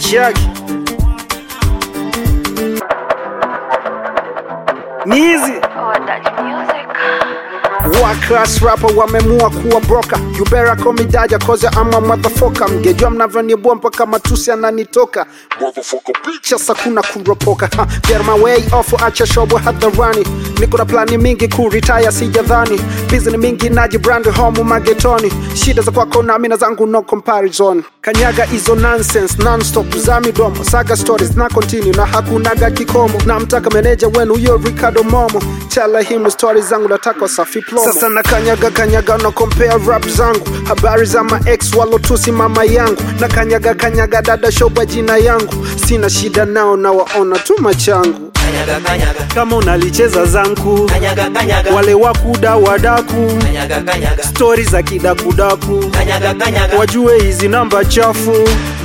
Jackie. Ni hizi World-class rapper wamemua kuwa broker You better call me Daja cause I'm a motherfucker Mgejua mnavyonibua mpaka matusi ananitoka Sasa kuna kuropoka ha, Get my way off acha shobo hadharani Niko na plani mingi kuritaya sijadhani Bizi ni mingi najibrand home magetoni Shida za kwako na mina zangu no comparison Kanyaga hizo nonsense non-stop za midomo Saga stories na continue na hakunaga kikomo Na mtaka meneja wenu huyo Ricardo Momo Tell him stories zangu nataka safi plomo Sasa na kanyaga kanyaga na compare rap zangu Habari za ma ex walotusi mama yangu Na kanyaga kanyaga dada shoba jina yangu Sina shida nao na waona tu machangu Kanyaga kanyaga Kama unalicheza zangu kanyaga kanyaga Wale wakuda wadaku kanyaga kanyaga Stori za kidakudaku kanyaga kanyaga Wajue hizi namba chafu